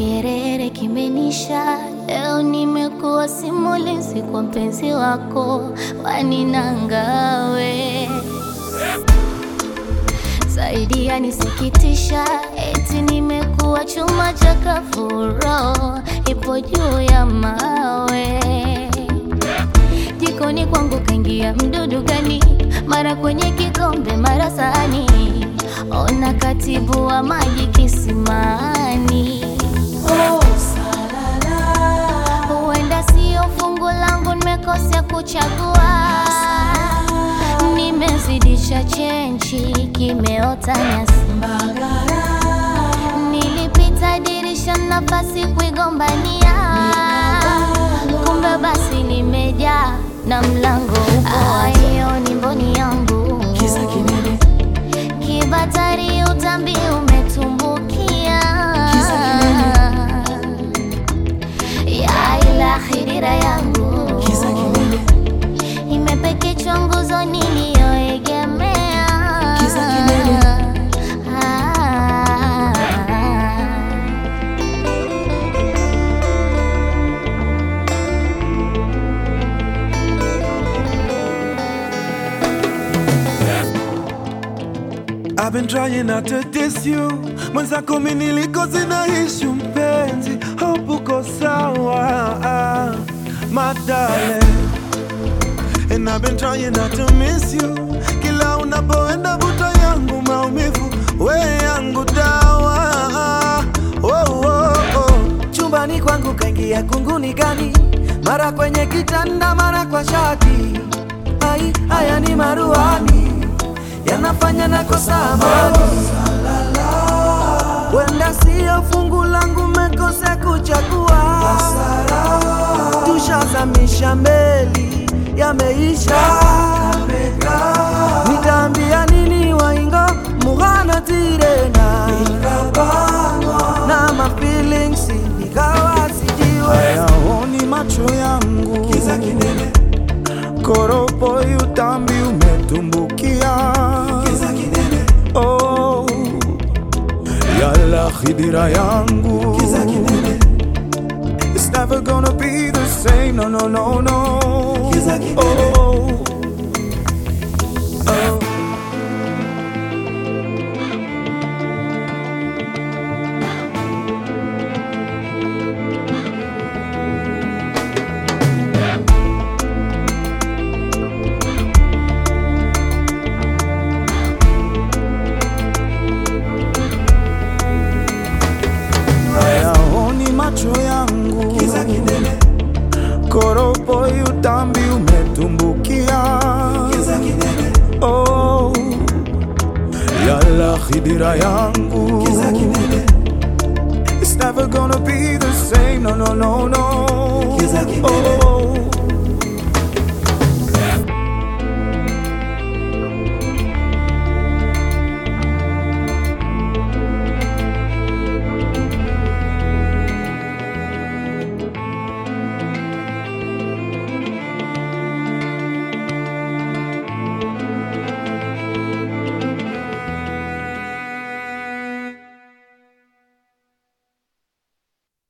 Kierere kimenisha, leo nimekuwa simulizi kwa mpenzi wako, waninangawe zaidi yanisikitisha, eti nimekuwa chuma cha kafuro, ipo juu ya mawe. Jikoni kwangu kaingia mdudu gani? Mara kwenye kikombe, mara sahani, ona katibu wa maji kisimani. Huenda sio fungu langu, nimekosea kuchagua, nimezidisha chenchi, kimeota nyasi. Nilipita dirisha, nafasi kuigombania, kumbe basi limejaa na mlango upo. Hiyo ni mboni yangu, Kiza kinene, kibatari utambi umetumbukia Kiza ya ila khidira yangu kiza kinene, imepekechwa nguzo niliyoegemea Kiza kinene. Ah. I've been trying not to diss you mwenzako mi nilikosi na ishu mpenzi hope uko sawa my darling And I've been trying not to miss you kila unapoenda vuta yangu maumivu we yangu dawa oh, oh, oh. chumbani kwangu kaingia kunguni gani? Mara kwenye kitanda, mara kwa shati. Ai, haya ni maruani yanafanya nakosa amani. Wenda sio fungu langu, mekose kuchagua. Tushazamisha meli, yameisha. Nitaambia nini waingo mughana tirena na ma feelings nikawa sijiwe hayaoni macho yangu Kiza kinene, koropo utambi umetumbukia kiza kinene, oh, yala khidira yangu kiza kinene, It's never gonna be the same, no, no, no, no. Kiza kinene. Oh, oh. Hayaoni macho yangu kiza kinene, koropo utambi umetumbukia kiza kinene, oh, yala khidira yangu kiza kinene, It's never gonna be the same, no, no, no, no. Kiza kinene. Oh,